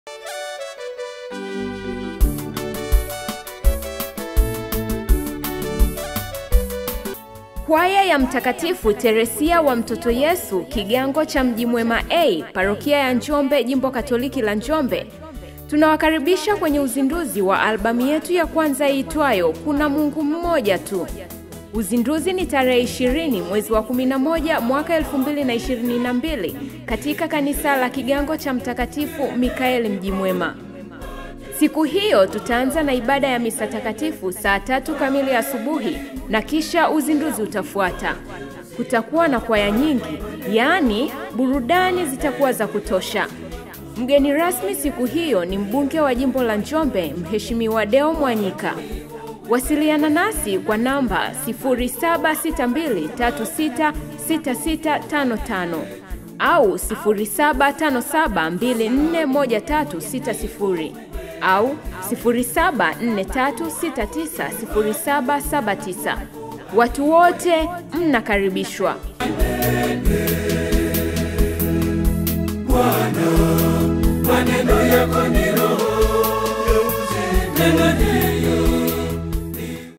Kwaya ya Mtakatifu Teresia wa Mtoto Yesu Kigango cha Mji Mwema A, Parokia ya Njombe, Jimbo Katoliki la Njombe. Tunawakaribisha kwenye uzinduzi wa albamu yetu ya kwanza iitwayo Kuna Mungu Mmoja Tu. Uzinduzi ni tarehe 20 mwezi wa 11 mwaka 2022 katika kanisa la Kigango cha Mtakatifu Mikaeli Mji Mwema. Siku hiyo tutaanza na ibada ya misa takatifu saa tatu kamili asubuhi na kisha uzinduzi utafuata. Kutakuwa na kwaya nyingi, yaani burudani zitakuwa za kutosha. Mgeni rasmi siku hiyo ni mbunge wa jimbo la Njombe, Mheshimiwa Deo Mwanyika. Wasiliana nasi kwa namba 0762366655 au 0757241360 au 0743690779. Watu wote mnakaribishwa. Bwana, maneno yako ni roho, neno ni